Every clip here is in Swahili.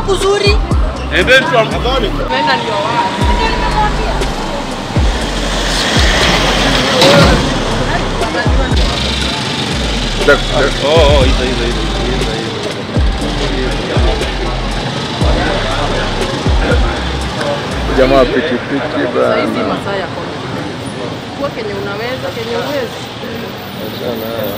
kuzuri. And then from Umeenda ndio wapi? Ndio nimemwambia. oh, oh, hizo hizo hizo hizo Jamaa wa pikipiki Sasa hizi bana. masaa ya confidence. Kuwa kenye unaweza, kenye uwezi. Achana haya.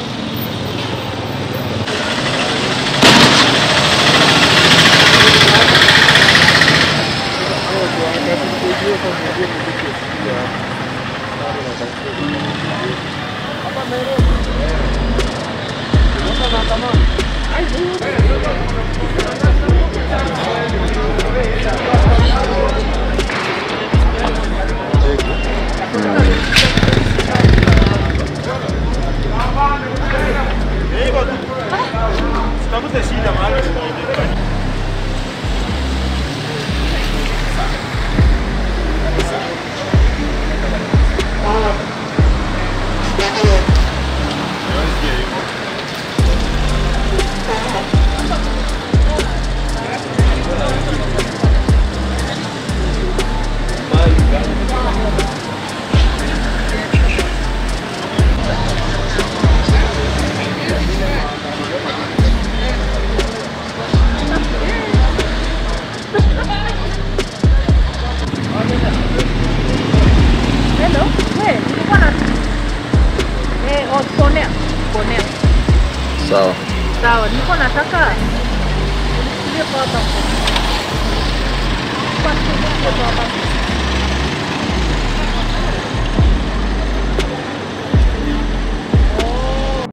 Hello. Wewe, nilikuwa na Eh, oh, ponea. Ponea. Sawa. Sawa, nilikuwa nataka unichukulie kwa hapa. Kwa kwa hapa.